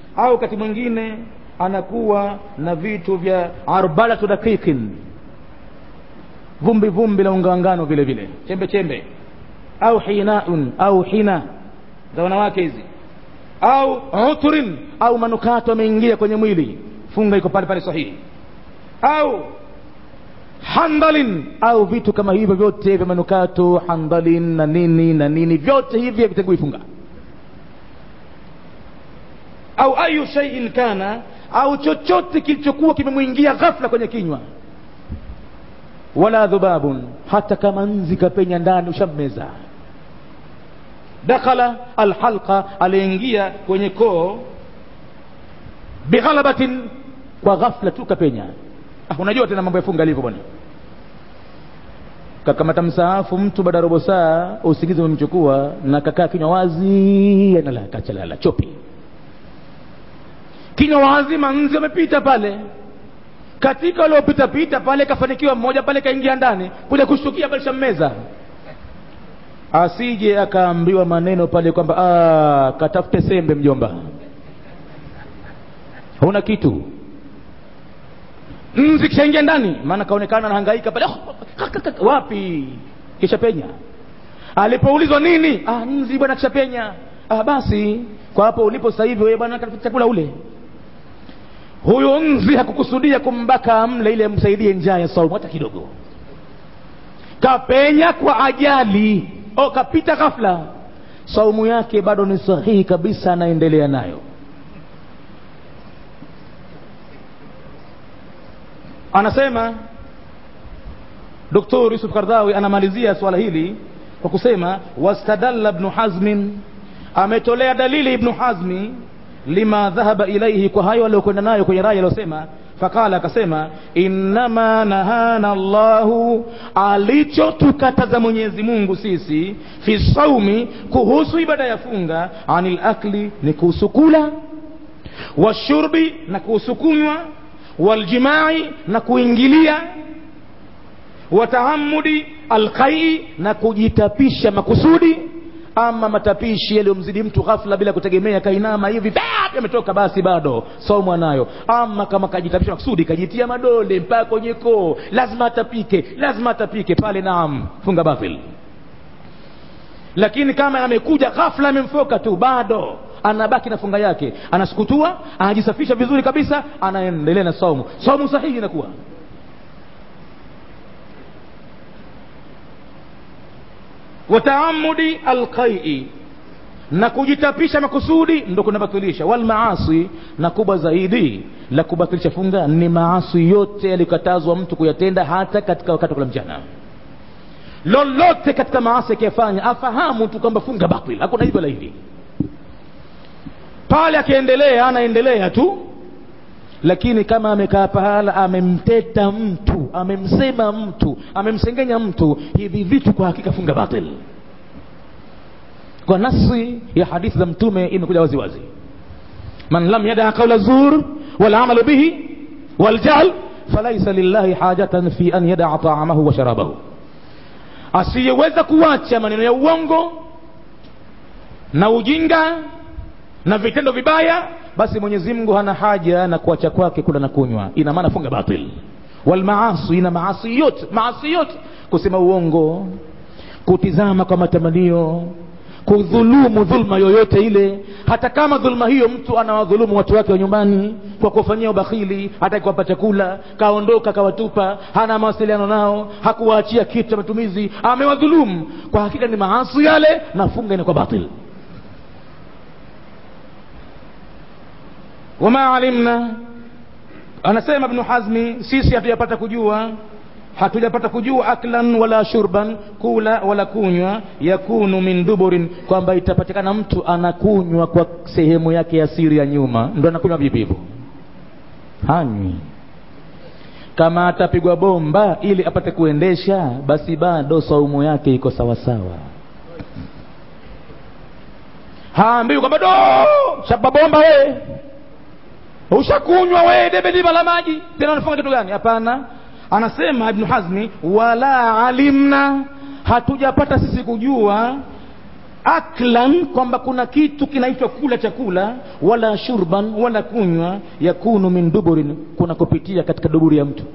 au wakati mwingine anakuwa na vitu vya arbalatu dakikin vumbi vumbi la ungangano vile vile chembe chembe au hinaun au hina za wanawake hizi au utrin au manukato ameingia kwenye mwili funga iko pale pale sahihi au handalin au vitu kama hivyo vyote vya manukato handalin na nini na nini vyote hivi havitengui funga au ayu shay'in kana au chochote kilichokuwa kimemwingia ghafla kwenye kinywa wala dhubabun hata kama nzi kapenya ndani ushammeza dakhala alhalqa aliingia kwenye koo bighalabatin kwa ghafla tu kapenya ah, unajua tena mambo ya funga alivyo bwana kakamata msaafu mtu baada ya robo saa usingizi umemchukua na kakaa kinywa wazi analala kachalala chopi kinywa wazi manzi amepita pale katika waliopita pita pale kafanikiwa mmoja pale kaingia ndani kuja kushtukia pale shammeza asije akaambiwa maneno pale kwamba "Ah, katafute sembe mjomba huna kitu nzi kishaingia ndani maana kaonekana anahangaika pale "Oh, kaka, kaka." wapi kisha penya alipoulizwa nini ah, nzi bwana kishapenya ah, basi kwa hapo ulipo sasa hivi wewe bwana katafuta chakula ule huyo nzi hakukusudia kumbaka amle ili amsaidie njaa ya saumu hata kidogo kapenya kwa ajali o kapita ghafla saumu yake bado ni sahihi kabisa anaendelea nayo anasema doktor yusuf kardhawi anamalizia swala hili kwa kusema wastadalla ibnu hazmin ametolea dalili ibnu hazmi lima dhahaba ilaihi kwa hayo aliyokwenda nayo kwenye raya aliyosema faqala akasema innama nahana llahu alichotukataza mwenyezi mungu sisi fi saumi kuhusu ibada ya funga anil akli ni kuhusu kula washurbi na kuhusu kunywa waljimai na kuingilia watahamudi alqai na kujitapisha makusudi ama matapishi yaliyomzidi mtu ghafla bila kutegemea kainama hivi bap, yametoka basi bado saumu anayo ama kama kajitapisha makusudi kajitia madole mpaka kwenye koo lazima atapike lazima atapike pale naam funga batil lakini kama amekuja ghafla amemfoka tu bado anabaki na funga yake anasukutua anajisafisha vizuri kabisa anaendelea na saumu saumu sahihi inakuwa wataamudi alqai na kujitapisha makusudi ndo kunabatilisha walmaasi na kubwa zaidi la kubatilisha funga ni maasi yote yalikatazwa mtu kuyatenda hata katika wakati wa kula mchana lolote katika maasi akiyafanya afahamu tu kwamba funga batil hakuna hivyo la hivi pale akiendelea anaendelea tu lakini kama amekaa pahala amemteta mtu amemsema mtu amemsengenya mtu hivi vitu kwa hakika funga batil kwa nasi ya hadithi za mtume imekuja wazi wazi man lam yadaa qaula zur walamalu bihi waljahl falaisa lillahi hajatan fi an yadaa taamahu wa sharabahu asiyeweza kuacha maneno ya uongo na ujinga na vitendo vibaya basi mwenyezi mungu hana haja na kuacha kwake kula na kunywa ina maana funga batil walmaasi ina maasi yote maasi yote kusema uongo kutizama kwa matamanio kudhulumu dhulma yoyote ile hata kama dhulma hiyo mtu anawadhulumu watu wake wa nyumbani kwa kuwafanyia ubakhili hata kuwapa chakula kaondoka kawatupa hana mawasiliano nao hakuwaachia kitu cha matumizi amewadhulumu kwa hakika ni maasi yale na funga inakuwa batil wama alimna anasema ibnu hazmi sisi hatujapata kujua hatujapata kujua aklan wala shurban kula wala kunywa yakunu min duburin kwamba itapatikana mtu anakunywa kwa sehemu yake ya siri ya nyuma ndo anakunywa vipi hivyo hanywi kama atapigwa bomba ili apate kuendesha basi bado saumu yake iko sawasawa haambiwi kwamba do shapa bomba wee ushakunywa wee debe diba la maji tena unafunga kitu gani hapana anasema ibnu hazmi wala alimna hatujapata sisi kujua aklan kwamba kuna kitu kinaitwa kula chakula wala shurban wala kunywa yakunu min duburin kuna kupitia katika duburi ya mtu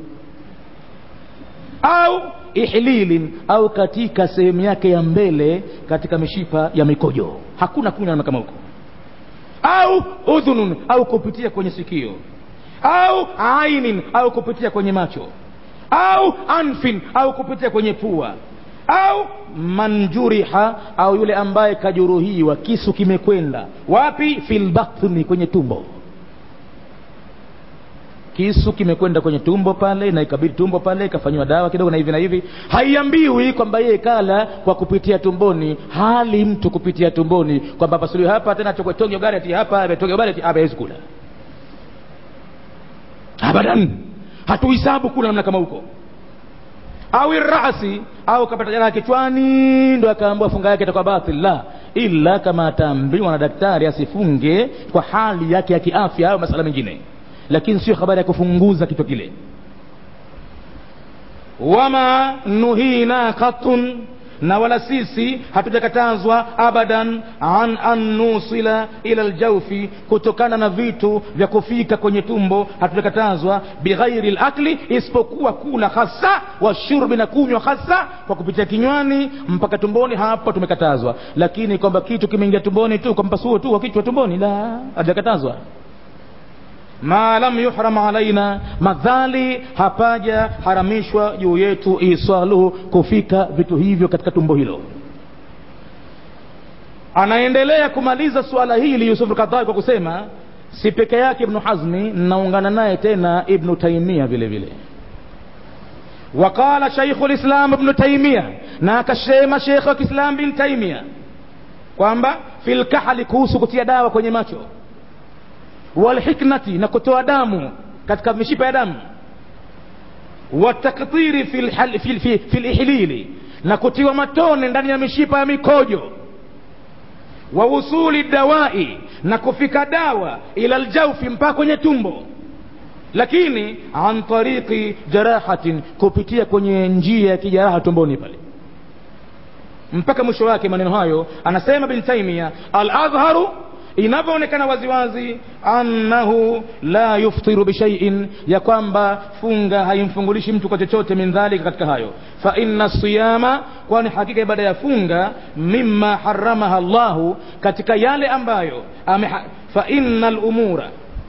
au ihlilin au katika sehemu yake ya mbele katika mishipa ya mikojo hakuna kunywa kama huko au udhunun au kupitia kwenye sikio au ainin au kupitia kwenye macho au anfin au kupitia kwenye pua au manjuriha au yule ambaye kajuruhiwa kisu kimekwenda wapi fil batni kwenye tumbo kisu kimekwenda kwenye tumbo pale na ikabidi tumbo pale ikafanyiwa dawa kidogo na hivi na hivi haiambiwi kwamba yeye kala kwa kupitia tumboni hali mtu kupitia tumboni kwamba pasuliwe hapa tena chokwetonge gareti hapa ametoge gareti hapa hawezi kula abadan hatuhisabu kula namna kama huko au rasi au kapata jeraha kichwani ndo akaambiwa funga yake itakuwa batil la ila kama ataambiwa na daktari asifunge kwa hali yake ya kiafya au masala mengine lakini sio habari ya kufunguza kichwa kile wama nuhina katun na wala sisi hatujakatazwa abadan an an nusila ila aljaufi kutokana na vitu vya kufika kwenye tumbo hatujakatazwa bighairi lakli isipokuwa kula hasa washurbi na kunywa hasa kwa kupitia kinywani mpaka tumboni hapa tumekatazwa lakini kwamba kitu kimeingia tumboni tu kwa mpasuo tu wa kichwa tumboni la hatujakatazwa ma lam yuhram alaina madhali hapaja haramishwa juu yetu iswaluhu kufika vitu hivyo katika tumbo hilo anaendelea kumaliza suala hili yusuf kadhai kwa kusema si peke yake ibnu hazmi naungana naye tena ibnu taimia vile vile وقال شيخ الإسلام ابن تيمية ناكشيما شيخ الإسلام بن تيمية kwamba fil kahali kuhusu kutia dawa kwenye macho walhiknati na kutoa damu katika mishipa ya damu watakdhiri fil, fil, fil, fil ihlili na kutiwa matone ndani ya mishipa ya mikojo wa usuli dawai na kufika dawa ila ljaufi mpaka kwenye tumbo lakini an tariqi jarahatin kupitia kwenye njia ya kijaraha tumboni pale mpaka mwisho wake maneno hayo anasema bin taimia al adharu inavyoonekana waziwazi annahu la yuftiru bishaiin ya kwamba funga haimfungulishi mtu kwa chochote min dhalika katika hayo fa inna siyama kwani hakika ibada ya funga mima haramaha llahu katika yale ambayo ameha, fa inna lumura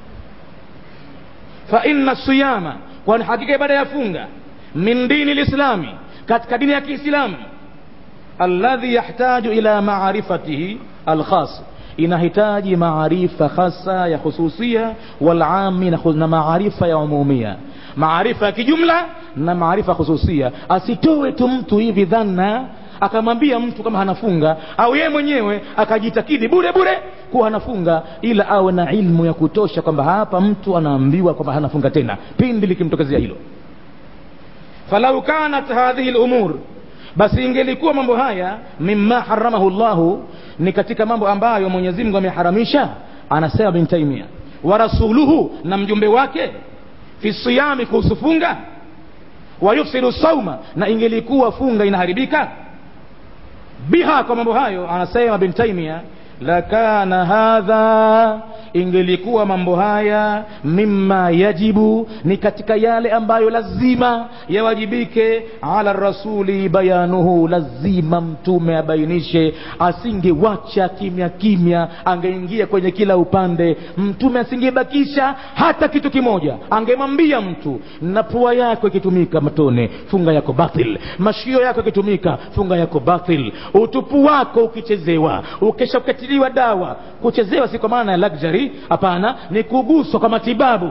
fa inna siyama kwani hakika ibada ya funga min dini lislami katika dini ya kiislamu alladhi yahtaju ila maarifatihi alkhas inahitaji maarifa hasa ya khususia walami na, na maarifa ya umumia maarifa ya kijumla na maarifa khususia asitoe tu mtu hivi dhana akamwambia mtu kama hanafunga au yeye mwenyewe akajitakidi bure bure kuwa hanafunga ila awe na ilmu ya kutosha kwamba hapa mtu anaambiwa kwamba hanafunga tena pindi likimtokezea hilo falau kanat hadhihi lumur basi ingelikuwa mambo haya mima haramahu llahu ni katika mambo ambayo mwenyezi mungu ameharamisha anasema bin taimia wa rasuluhu na mjumbe wake fi siyami kuhusu funga wa yufsidu sauma na ingelikuwa funga inaharibika biha kwa mambo hayo anasema bin taimia lakana hadha ingelikuwa mambo haya mima yajibu ni katika yale ambayo lazima yawajibike ala rasuli bayanuhu lazima mtume abainishe asingewacha kimya kimya angeingia kwenye kila upande mtume asingebakisha hata kitu kimoja angemwambia mtu na pua yako ikitumika matone funga yako batil mashio yako ikitumika funga yako batil utupu wako ukichezewa ukesha ukatiliwa dawa kuchezewa si kwa maana ya luxury hapana ni kuguswa kwa matibabu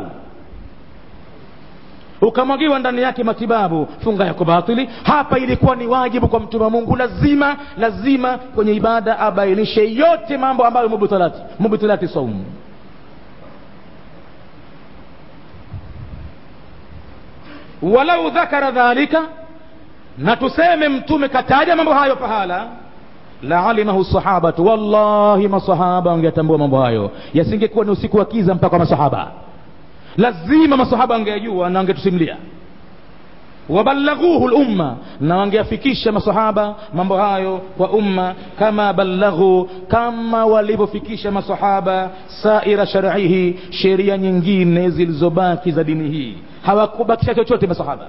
ukamwagiwa ndani yake matibabu funga yako batili hapa ilikuwa ni wajibu kwa mtume wa mungu lazima lazima kwenye ibada abainishe yote mambo ambayo mubtilati mubtilati saumu walau dhakara dhalika na tuseme mtume kataja mambo hayo pahala laalimahu sahabatu wallahi masahaba wangetambua mambo hayo yasingekuwa ni usiku wa kiza mpaka masahaba lazima masahaba wangeyajua na wangetusimulia wabalaghuhu lumma na wangeafikisha masahaba mambo hayo kwa umma kama balaghu kama walivyofikisha masahaba saira sharihi sheria nyingine zilizobaki za dini hii hawakubakisha chochote masahaba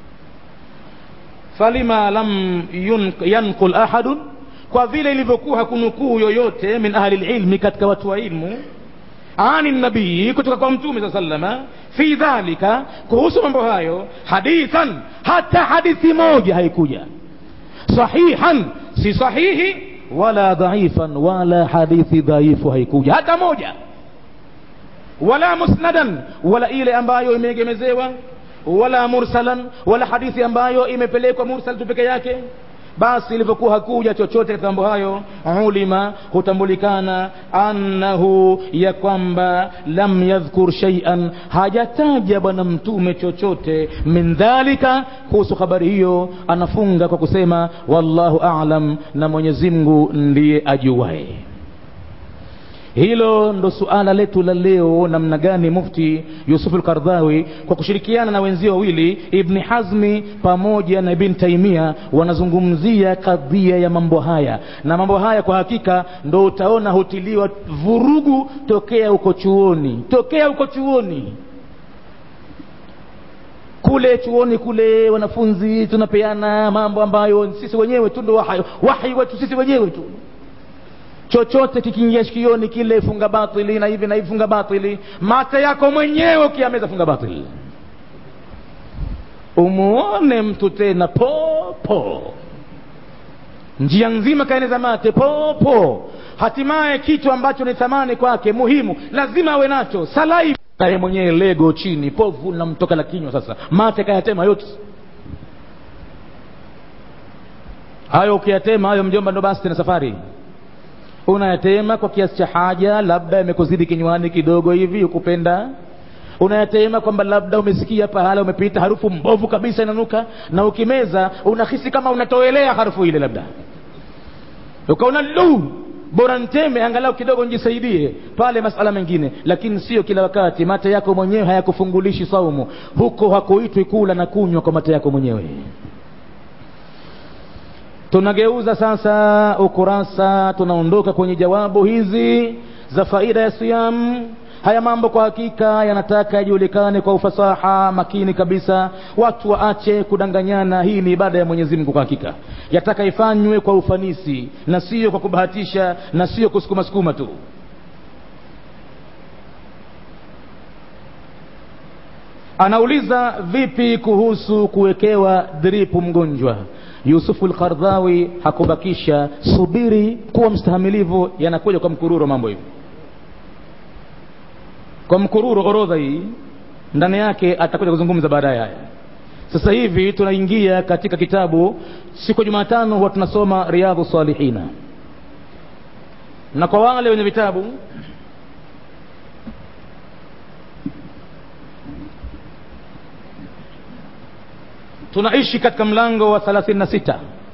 falima lam yanqul ahadun kwa vile ilivyokuwa hakunukuu yoyote min ahli lilmi katika watu wa ilmu ani nabii kutoka kwa mtume saa salama fi dhalika kuhusu mambo hayo hadithan hata hadithi moja haikuja sahihan si sahihi wala dhaifan wala hadithi dhaifu haikuja hata moja wala musnadan wala ile ambayo imeegemezewa wala mursalan wala hadithi ambayo imepelekwa mursal tu peke yake basi ilivyokuwa hakuja chochote katika mambo hayo ulima hutambulikana annahu ya kwamba lam yadhkur shaian hajataja bwana mtume chochote min dhalika kuhusu habari hiyo anafunga kwa kusema wallahu alam na mwenyezi mungu ndiye ajuwae hilo ndo suala letu la leo namna gani mufti yusuf lkardhawi kwa kushirikiana na wenzio wawili ibni hazmi pamoja na ibn taimia wanazungumzia kadhia ya mambo haya na mambo haya kwa hakika ndo utaona hutiliwa vurugu tokea huko chuoni tokea huko chuoni kule chuoni kule wanafunzi tunapeana mambo ambayo sisi wenyewe tu ndo wahi, wahi wetu sisi wenyewe tu chochote kikiingia shikioni kile funga batili na hivi na hivi funga batili mate yako mwenyewe ukiameza funga batili umuone mtu tena popo njia nzima kaeneza mate popo hatimaye kitu ambacho ni thamani kwake muhimu lazima awe nacho salai naye mwenyewe lego chini povu namtoka la kinywa sasa mate kayatema yote hayo ukiyatema hayo mjomba ndo basi tena safari unayatema kwa kiasi cha haja labda yamekuzidi kinywani kidogo hivi ukupenda unayatema kwamba labda umesikia pahala umepita harufu mbovu kabisa inanuka na ukimeza unahisi kama unatoelea harufu ile labda ukaona lu bora nteme angalau kidogo njisaidie pale masala mengine lakini sio kila wakati mate yako mwenyewe hayakufungulishi saumu huko hakuitwi kula na kunywa kwa mate yako mwenyewe tunageuza sasa ukurasa tunaondoka kwenye jawabu hizi za faida ya siyam haya mambo kwa hakika yanataka yajulikane kwa ufasaha makini kabisa watu waache kudanganyana hii ni ibada ya mwenyezi mungu kwa hakika yataka ifanywe kwa ufanisi na sio kwa kubahatisha na sio kusukuma sukuma tu anauliza vipi kuhusu kuwekewa dripu mgonjwa yusufu lkardhawi hakubakisha subiri kuwa mstahamilivu yanakuja kwa mkururo mambo hivi kwa mkururo orodha hii ndani yake atakuja kuzungumza baadaye haya sasa hivi tunaingia katika kitabu siku ya jumatano huwa tunasoma riadhu salihina na kwa wale wenye vitabu tunaishi katika mlango wa 36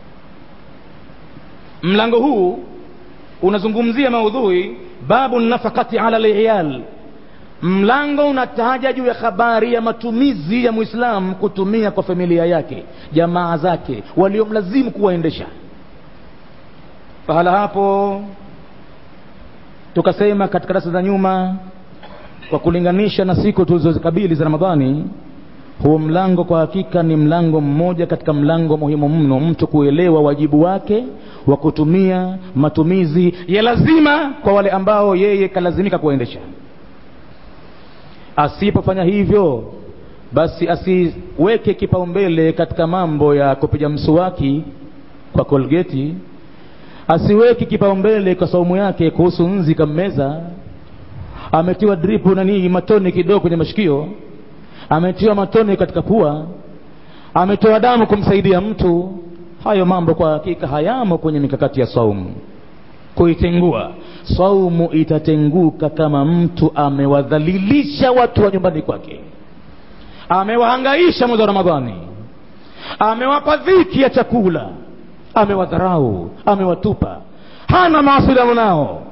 mlango huu unazungumzia maudhui babu nafakati ala liyal mlango unataja juu ya habari ya matumizi ya mwislamu kutumia kwa familia yake jamaa zake waliomlazimu kuwaendesha pahala hapo tukasema katika darasa za nyuma kwa kulinganisha na siku tulizozikabili za ramadhani huo mlango kwa hakika ni mlango mmoja katika mlango muhimu mno mtu kuelewa wajibu wake wa kutumia matumizi ya lazima kwa wale ambao yeye kalazimika kuwaendesha asipofanya hivyo basi asiweke kipaumbele katika mambo ya kupiga msuwaki kwa kolgeti asiweke kipaumbele kwa saumu yake kuhusu nzi kammeza ametiwa dripu nanii matone kidogo kwenye mashikio ametiwa matone katika pua ametoa damu kumsaidia mtu hayo mambo kwa hakika hayamo kwenye mikakati ya saumu kuitengua saumu itatenguka kama mtu amewadhalilisha watu wa nyumbani kwake amewahangaisha mwezi wa ramadhani amewapa dhiki ya chakula amewadharau amewatupa hana mawasiliano nao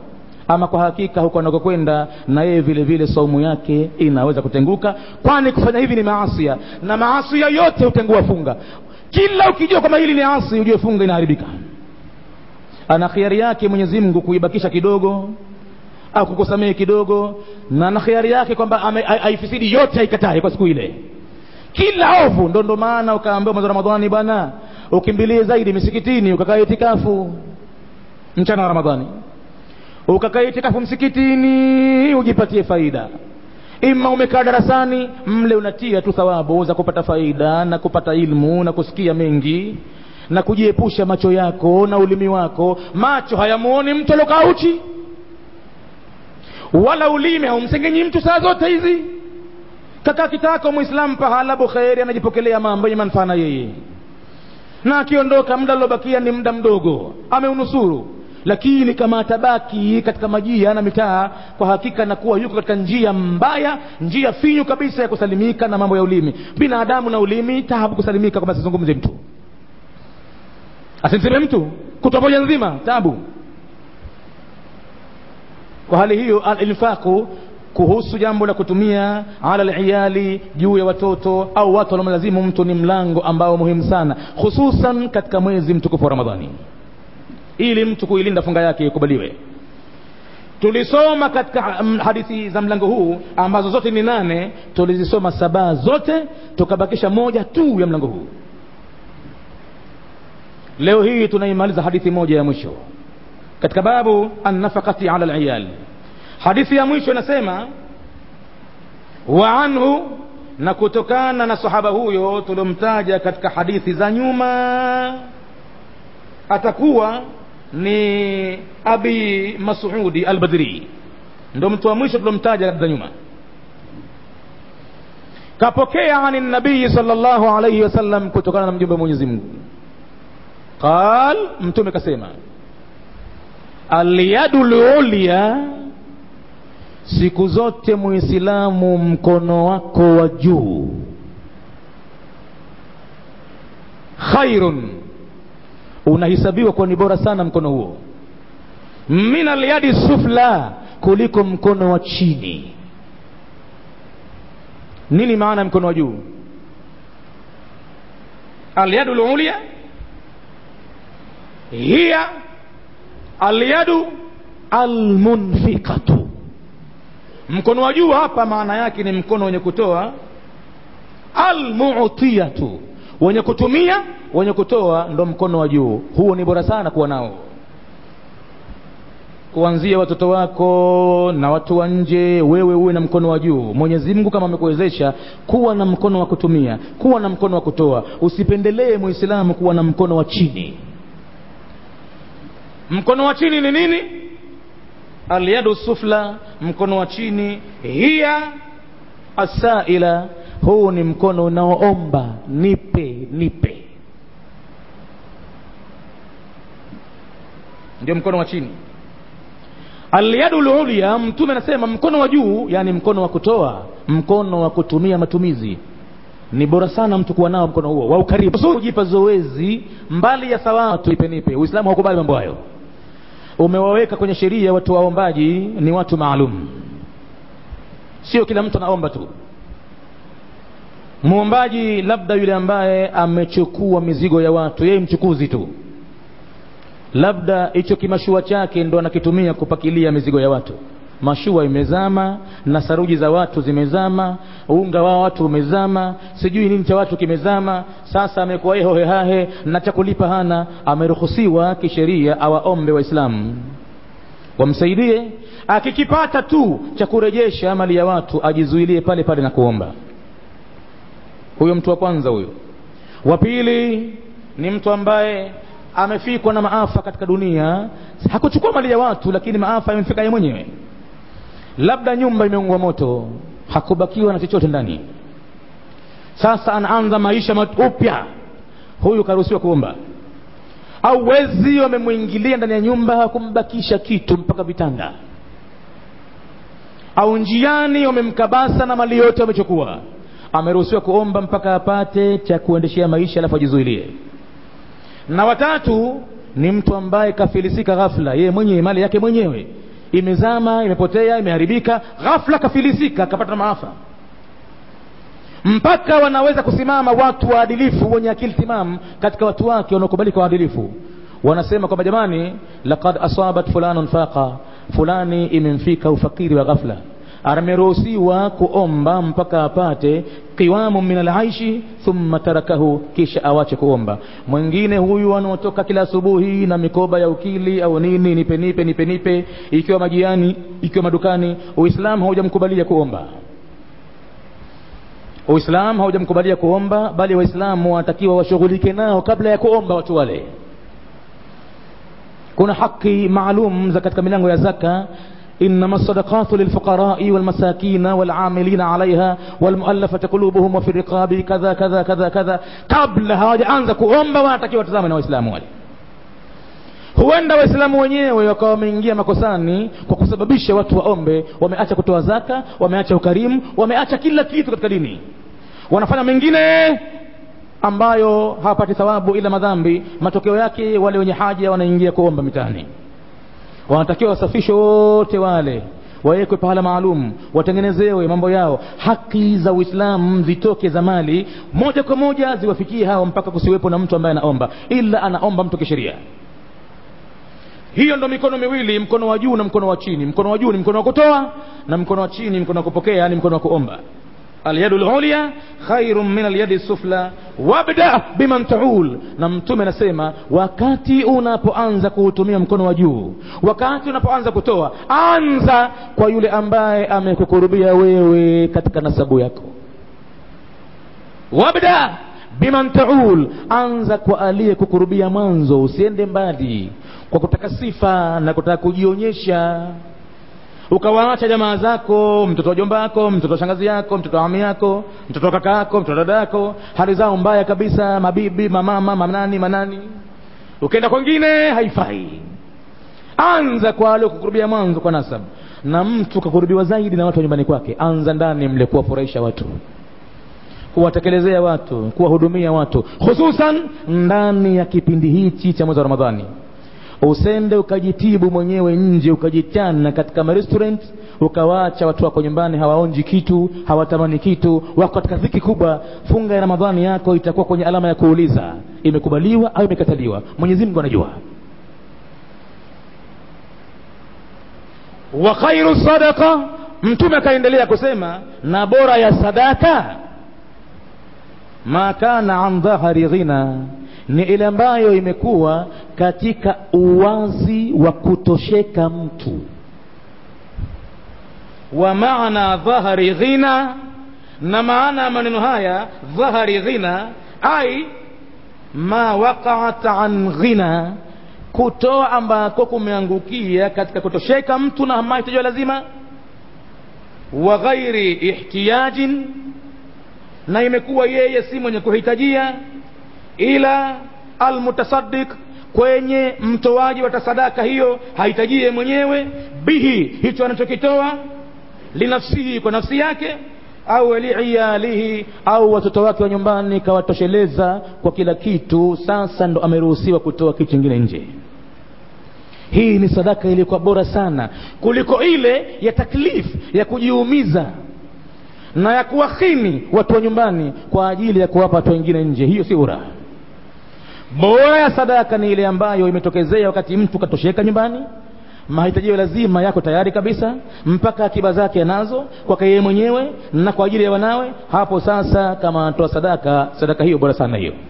ama kwa hakika huko anakokwenda na yeye vile vile saumu yake inaweza kutenguka kwani kufanya hivi ni maasia na maasia yote hutengua funga kila ukijua kwamba hili ni asi ujue funga inaharibika ana khiari yake mwenyezi mungu kuibakisha kidogo au kukusamehe kidogo na na khiari yake kwamba aifisidi yote aikatae kwa siku ile kila ovu ndo ndo maana ukaambiwa mwezi wa ramadhani bwana ukimbilie zaidi misikitini ukakaa itikafu mchana wa ramadhani ukakaa itikafu msikitini ujipatie faida ima umekaa darasani mle unatia tu thawabu za kupata faida na kupata ilmu na kusikia mengi na kujiepusha macho yako na ulimi wako macho hayamuoni mtu aliokaa uchi wala ulimi haumsengenyi mtu saa zote hizi kakaa kitako mwislamu pahala bukheri anajipokelea mambo yenye manufaa na yeye na akiondoka muda aliobakia ni muda mdogo ameunusuru lakini kama atabaki katika majia na mitaa kwa hakika nakuwa yuko katika njia mbaya njia finyu kabisa ya kusalimika na mambo ya ulimi binadamu na ulimi tabu kusalimika kwamba asizungumze mtu asimseme mtu kutwa moja nzima tabu kwa hali hiyo alinfaku kuhusu jambo la kutumia ala liyali juu ya watoto au watu wanaomlazimu mtu ni mlango ambao muhimu sana hususan katika mwezi mtukufu wa ramadhani ili mtu kuilinda funga yake ikubaliwe tulisoma katika hadithi za mlango huu ambazo zote ni nane tulizisoma saba zote tukabakisha moja tu ya mlango huu leo hii tunaimaliza hadithi moja ya mwisho katika babu annafaqati ala liyal hadithi ya mwisho inasema wa anhu na kutokana na sahaba huyo tuliomtaja katika hadithi za nyuma atakuwa ni abi masudi albadri ndo mtu wa mwisho tuliomtaja katika nyuma kapokea ani nabii sallallahu alayhi wasallam kutokana na mjumbe wa mwenyezi mungu qal mtume kasema alyadu lulya siku zote muislamu mkono wako wa juu khairun unahisabiwa kuwa ni bora sana mkono huo min alyadi sufla kuliko mkono wa chini nini maana mkono wa juu alyadu lulya hiya alyadu almunfikatu mkono wa juu hapa maana yake ni mkono wenye kutoa almutiyatu wenye kutumia wenye kutoa ndo mkono wa juu huo ni bora sana kuwa nao kuanzia watoto wako na watu wa nje wewe uwe na mkono wa juu mwenyezi mungu kama amekuwezesha kuwa na mkono wa kutumia kuwa na mkono wa kutoa usipendelee muislamu kuwa na mkono wa chini mkono wa chini ni nini alyadu sufla mkono wa chini hiya asaila huu ni mkono unaoomba nipe nipe ndio mkono wa chini alyadu lulya mtume anasema mkono wa juu yani mkono wa kutoa mkono wa kutumia matumizi ni bora sana mtu kuwa nao mkono huo wa ukaribu kujipa zoezi mbali ya sawa tuipe nipe uislamu haukubali mambo hayo umewaweka kwenye sheria watu waombaji ni watu maalum sio kila mtu anaomba tu mwombaji labda yule ambaye amechukua mizigo ya watu yeye mchukuzi tu labda hicho kimashua chake ndo anakitumia kupakilia mizigo ya watu mashua imezama na saruji za watu zimezama unga wa watu umezama sijui nini cha watu kimezama sasa amekuwa yeye hohehahe na cha kulipa hana ameruhusiwa kisheria awaombe waislamu wamsaidie akikipata tu cha kurejesha mali ya watu ajizuilie pale pale na kuomba huyo mtu wa kwanza huyo wa pili ni mtu ambaye amefikwa na maafa katika dunia hakuchukua mali ya watu lakini maafa yamemfika yeye mwenyewe labda nyumba imeungwa moto hakubakiwa na chochote ndani sasa anaanza maisha upya huyu karuhusiwa kuomba au wezi wamemwingilia ndani ya nyumba hakumbakisha kitu mpaka vitanda au njiani wamemkabasa na mali yote wamechukua ameruhusiwa kuomba mpaka apate cha kuendeshea maisha alafu ajizuilie na watatu ni mtu ambaye kafilisika ghafla yeye mwenyewe mali yake mwenyewe imezama imepotea imeharibika ghafla kafilisika akapata maafa mpaka wanaweza kusimama watu waadilifu wenye akili timamu katika watu wake wanaokubalika waadilifu wanasema kwamba jamani laqad asabat fulanun faqa fulani imemfika ufakiri wa ghafla ameruhusiwa kuomba mpaka apate qiwamu min alaishi thumma tarakahu kisha awache kuomba mwingine huyu anaotoka kila asubuhi na mikoba ya ukili au nini nipe nipe nipe nipe ikiwa majiani ikiwa madukani uislamu haujamkubalia kuomba uislamu haujamkubalia kuomba bali waislamu wanatakiwa washughulike nao kabla ya kuomba watu wale kuna haki maalum za katika milango ya zaka إنما الصدقات للفقراء والمساكين والعاملين عليها والمؤلفة قلوبهم وفي الرقاب كذا كذا كذا كذا قبل hawajaanza kuomba wanatakiwa watazame na waislamu wale huenda waislamu wenyewe wakawa wameingia makosani kwa kusababisha watu waombe wameacha kutoa zaka wameacha ukarimu wameacha kila kitu katika dini wanafanya mengine ambayo hawapati thawabu ila madhambi matokeo yake wale wenye haja wanaingia kuomba mitaani wanatakiwa wasafishwe wote wale wawekwe pahala maalum watengenezewe mambo yao haki za uislamu zitoke za mali moja kwa moja ziwafikie hao mpaka kusiwepo na mtu ambaye anaomba ila anaomba mtu kisheria hiyo ndo mikono miwili mkono wa juu na mkono wa chini mkono wa juu ni mkono wa kutoa na mkono wa chini mkono wa kupokea yani mkono wa kuomba alyadu lulya khairun min alyadi sufla wabda biman taul na mtume anasema wakati unapoanza kuutumia mkono wa juu wakati unapoanza kutoa anza kwa yule ambaye amekukurubia wewe katika nasabu yako wabda biman taul anza kwa aliyekukurubia mwanzo usiende mbali kwa kutaka sifa na kutaka kujionyesha ukawaacha jamaa zako mtoto wa jomba yako mtoto wa shangazi yako mtoto wa ami yako mtoto wa kaka yako mtoto wa dada yako hali zao mbaya kabisa mabibi mamama manani manani ukienda kwengine haifai anza kwa aliokukurubia mwanzo kwa nasab na mtu kakurubiwa zaidi na watu wa nyumbani kwake anza ndani mle kuwafurahisha watu kuwatekelezea watu kuwahudumia watu hususan ndani ya kipindi hichi cha mwezi wa ramadhani usende ukajitibu mwenyewe nje ukajichana katika marestaurant ukawaacha watu wako nyumbani hawaonji kitu hawatamani kitu wako katika dhiki kubwa funga ya ramadhani yako itakuwa kwenye alama ya kuuliza imekubaliwa au imekataliwa mwenyezi mungu anajua wa khairu sadaqa mtume akaendelea kusema na bora ya sadaka ma kana an dhahari ghina ni ile ambayo imekuwa katika uwazi wa kutosheka mtu wa maana dhahari ghina na maana ya maneno haya dhahari ghina ai ma waqaat an ghina kutoa ambako kumeangukia katika kutosheka mtu na mahitaji ya lazima wa ghairi ihtiyajin na imekuwa yeye si mwenye kuhitajia ila almutasaddiq kwenye mtoaji wa tasadaka hiyo hahitajie mwenyewe bihi hicho anachokitoa linafsihi kwa nafsi yake au liiyalihi au watoto wake wa nyumbani kawatosheleza kwa kila kitu sasa ndo ameruhusiwa kutoa kitu kingine nje hii ni sadaka iliyokuwa bora sana kuliko ile ya taklif ya kujiumiza na ya kuwakhini watu wa nyumbani kwa ajili ya kuwapa watu wengine nje hiyo si bora bora ya sadaka ni ile ambayo imetokezea wakati mtu katosheka nyumbani mahitajio lazima yako tayari kabisa mpaka akiba zake anazo kwake yeye mwenyewe na kwa ajili ya wanawe hapo sasa kama anatoa sadaka sadaka hiyo bora sana hiyo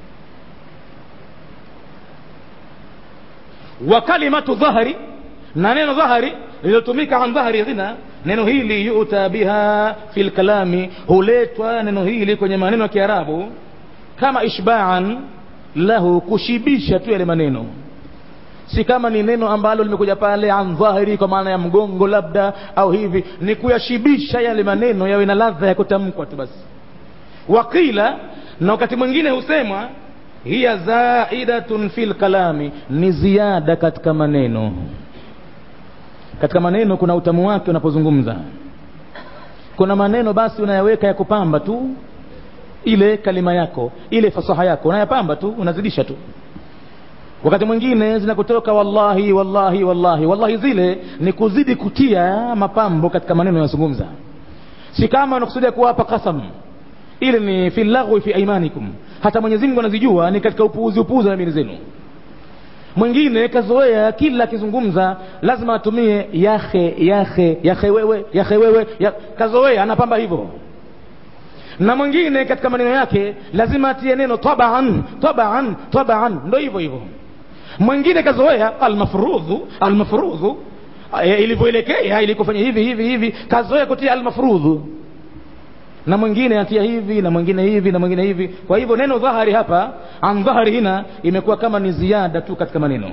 wa kalimatu dhahri na neno dhahri lililotumika an dhahri ghina neno hili yuta biha fi lkalami huletwa neno hili kwenye maneno ya kiarabu kama ishbaan lahu kushibisha tu yale maneno si kama ni neno ambalo limekuja pale an dhahiri kwa maana ya mgongo labda au hivi ni kuyashibisha yale maneno yawe na ladha ya kutamkwa tu basi wakila na wakati mwingine husemwa hiya zaidatun fi lkalami ni ziada katika maneno katika maneno kuna utamu wake unapozungumza kuna maneno basi unayaweka ya kupamba tu ile kalima yako ile fasaha yako unayapamba tu unazidisha tu wakati mwingine zinakutoka wallahi wallahi wallahi wallahi zile ni kuzidi kutia mapambo katika maneno yanayozungumza si kama unakusudia kuwapa kasam ili ni fi laghwi fi aimanikum hata mwenyezi mungu anazijua ni katika upuuzi upuuzi na mili zenu mwingine kazoea kila akizungumza lazima atumie yahe yahe yahe wewe yahe wewe ya, kazoea anapamba hivyo na mwingine katika maneno yake lazima atie neno tabaan tabaan tabaan ndo hivyo hivyo mwingine kazoea almafrudhu almafrudhu e, ilivyoelekea ilikofanya hivi hivi hivi kazoea kutia almafrudhu na mwingine atia hivi na mwingine hivi na mwingine hivi kwa hivyo neno dhahari hapa an dhahari hina imekuwa kama ni ziada tu katika maneno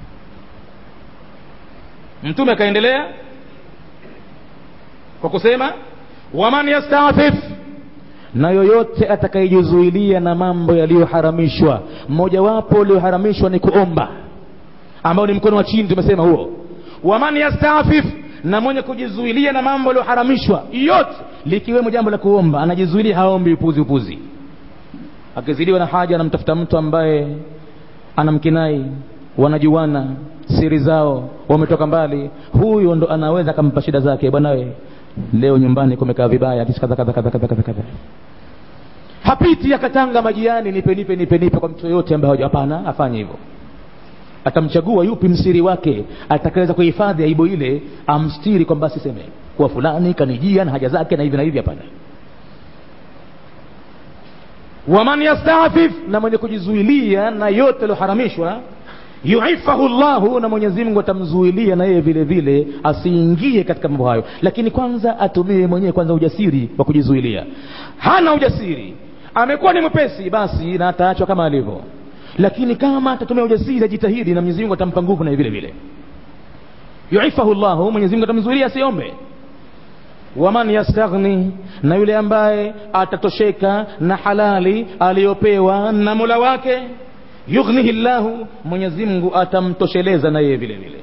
mtume akaendelea kwa kusema waman yastafif na yoyote atakayejizuilia na mambo yaliyoharamishwa mmojawapo ulioharamishwa ni kuomba ambao ni mkono wa chini tumesema huo waman yastafif na mwenye kujizuilia na mambo yaliyoharamishwa yote likiwemo jambo la kuomba anajizuilia haombi upuzi upuzi akizidiwa na haja anamtafuta mtu ambaye anamkinai wanajuana siri zao wametoka mbali huyo ndo anaweza akampa shida zake bwanawe leo nyumbani kumekaa vibaya kisi kadha kadha kadha kadha kadha hapiti akatanga majiani nipe nipe nipe nipe kwa mtu yoyote ambaye hapana afanye hivyo atamchagua yupi msiri wake atakaweza kuhifadhi aibu ile amstiri kwamba asiseme kuwa fulani kanijia na haja zake na hivi na hivi hapana waman yastafif na mwenye kujizuilia na yote yaliyoharamishwa yuifahu llahu na mwenyezi mungu atamzuilia na yeye vile vile asiingie katika mambo hayo lakini kwanza atumie mwenyewe kwanza ujasiri wa kujizuilia hana ujasiri amekuwa ni mwepesi basi na ataachwa kama alivyo lakini kama atatumia ujasiri ajitahidi na mwenyezi mungu atampa nguvu na vile vile yuifahu llahu mwenyezi mungu atamzuilia asiombe waman yastaghni na yule ambaye atatosheka na halali aliyopewa na mola wake yughnihi llahu mwenyezi mungu atamtosheleza na yeye vile vile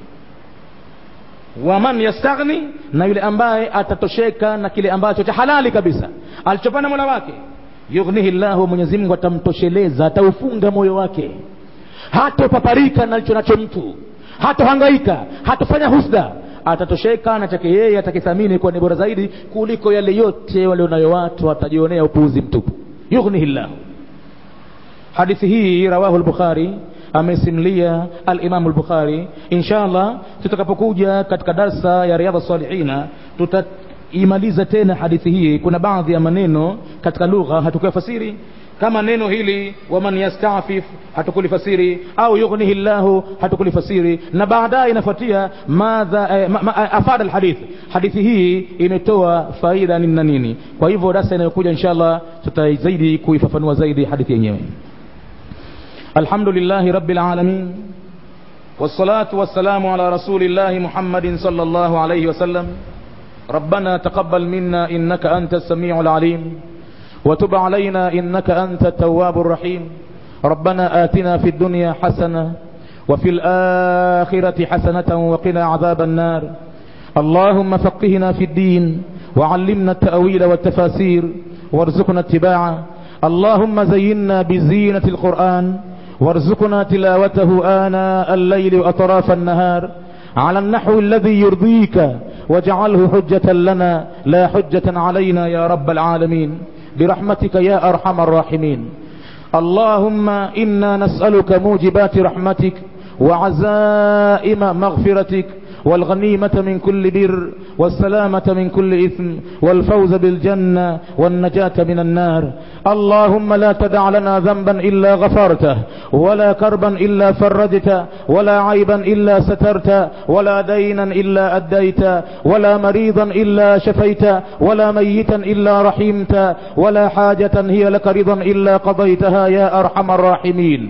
waman yastaghni na yule ambaye atatosheka na kile ambacho cha halali kabisa alichopana mola wake yughnihi llahu mwenyezi mungu atamtosheleza ataufunga moyo wake hatopaparika na alicho nacho mtu hatohangaika hatofanya husda atatosheka na chake yeye atakithamini kuwa ni bora zaidi kuliko yale yote walionayo watu watajionea upuuzi mtupu yughnihi llahu hadithi hii rawahu lbukhari amesimlia alimamu lbukhari insha allah tutakapokuja katika darsa ya riadha salihina tutaimaliza tena hadithi hii kuna baadhi ya maneno katika lugha hatukuyafasiri kama neno hili waman yastafif hatukulifasiri au yughnihi llahu hatukulifasiri na baadaye inafuatia madha eh, ma, ma, afada alhadith hadithi hii imetoa faida nini na nini kwa hivyo darasa inayokuja insha allah tutazaidi kuifafanua zaidi hadithi yenyewe الحمد لله رب العالمين والصلاة والسلام على رسول الله محمد صلى الله عليه وسلم ربنا تقبل منا إنك أنت السميع العليم وتب علينا إنك أنت التواب الرحيم ربنا آتنا في الدنيا حسنة وفي الآخرة حسنة وقنا عذاب النار اللهم فقهنا في الدين وعلمنا التأويل والتفاسير وارزقنا اتباعه اللهم زينا بزينة القرآن وارزقنا تلاوته آناء الليل وأطراف النهار على النحو الذي يرضيك واجعله حجة لنا لا حجة علينا يا رب العالمين برحمتك يا أرحم الراحمين اللهم إنا نسألك موجبات رحمتك وعزائم مغفرتك والغنيمة من كل بر والسلامة من كل إثم والفوز بالجنة والنجاة من النار اللهم لا تدع لنا ذنبا إلا غفرته ولا كربا إلا فرجته ولا عيبا إلا سترت ولا دينا إلا أديت ولا مريضا إلا شفيت ولا ميتا إلا رحمت ولا حاجة هي لك رضا إلا قضيتها يا أرحم الراحمين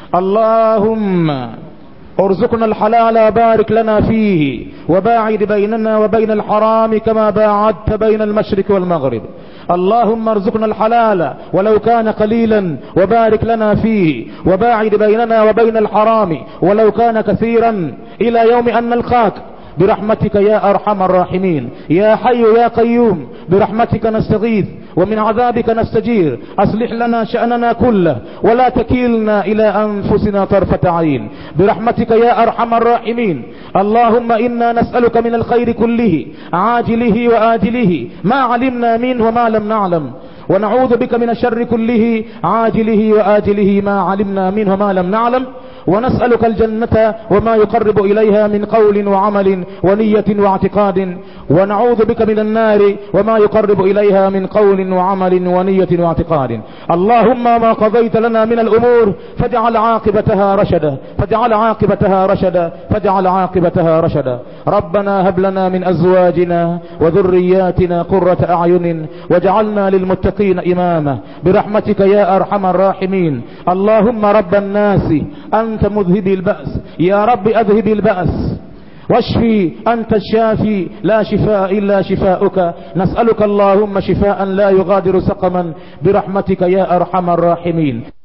اللهم ارزقنا الحلال بارك لنا فيه وباعد بيننا وبين الحرام كما باعدت بين المشرق والمغرب اللهم ارزقنا الحلال ولو كان قليلا وبارك لنا فيه وباعد بيننا وبين الحرام ولو كان كثيرا الى يوم ان نلقاك برحمتك يا ارحم الراحمين يا حي يا قيوم برحمتك نستغيث ومن عذابك نستجير أصلح لنا شأننا كله ولا تكلنا إلى أنفسنا طرفة عين برحمتك يا أرحم الراحمين اللهم إنا نسألك من الخير كله عاجله وآجله ما علمنا منه وما لم نعلم ونعوذ بك من الشر كله عاجله وآجله ما علمنا منه وما لم نعلم ونسألك الجنة وما يقرب إليها من قول وعمل ونية واعتقاد ونعوذ بك من النار وما يقرب إليها من قول وعمل ونية واعتقاد اللهم ما قضيت لنا من الأمور فاجعل عاقبتها رشدا فاجعل عاقبتها رشدا فاجعل عاقبتها رشدا ربنا هب لنا من أزواجنا وذرياتنا قرة أعين واجعلنا للمتقين إماما برحمتك يا أرحم الراحمين اللهم رب الناس أنت مذهب البأس يا رب أذهب البأس واشفي أنت الشافي لا شفاء إلا شفاؤك نسألك اللهم شفاء لا يغادر سقما برحمتك يا أرحم الراحمين